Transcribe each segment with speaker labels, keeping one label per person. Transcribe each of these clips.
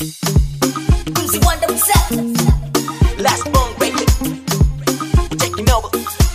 Speaker 1: Mzee Wonder himself.
Speaker 2: Last bone baby. Taking over.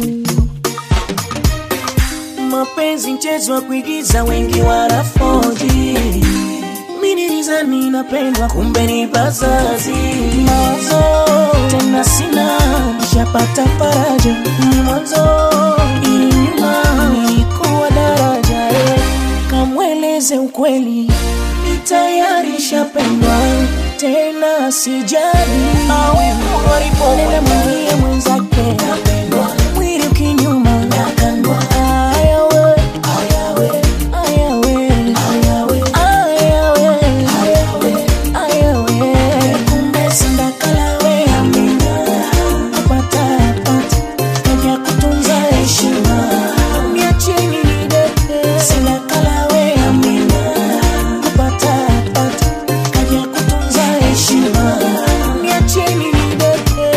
Speaker 3: mapenzi mchezo wa kuigiza wengi wanafoji minilizani napendwa kumbe ni bazazi mawazo tena sina nishapata faraja ni mwanzo ili nyuma nilikuwa daraja eh. kamweleze ukweli ni tayari shapendwa tena sijali awe nenda mwambie mwenzake mwili ukinyuma nakandwa ayawe ayawe ayawe ayawe ayawe ayawe kumbe sindakalawe amina apata apata kaja kutunza heshima miacheni nidete sindakalawe amina kupata apata kaja kutunza heshima miacheni nidete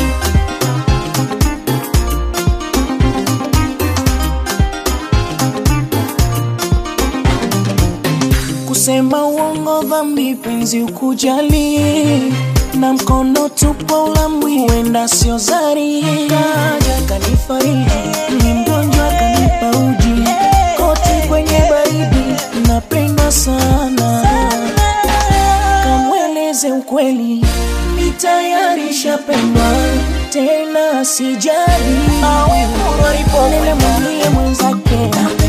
Speaker 3: kusema uongo dhambi penzi ukujali na mkono tupo ulamwi huenda sio zari kaja kanifariji ni mgonjwa kanipa uji koti kwenye baridi napenda sana kamweleze ukweli ni tayari shapendwa tena sijali nile mwambie mwenzake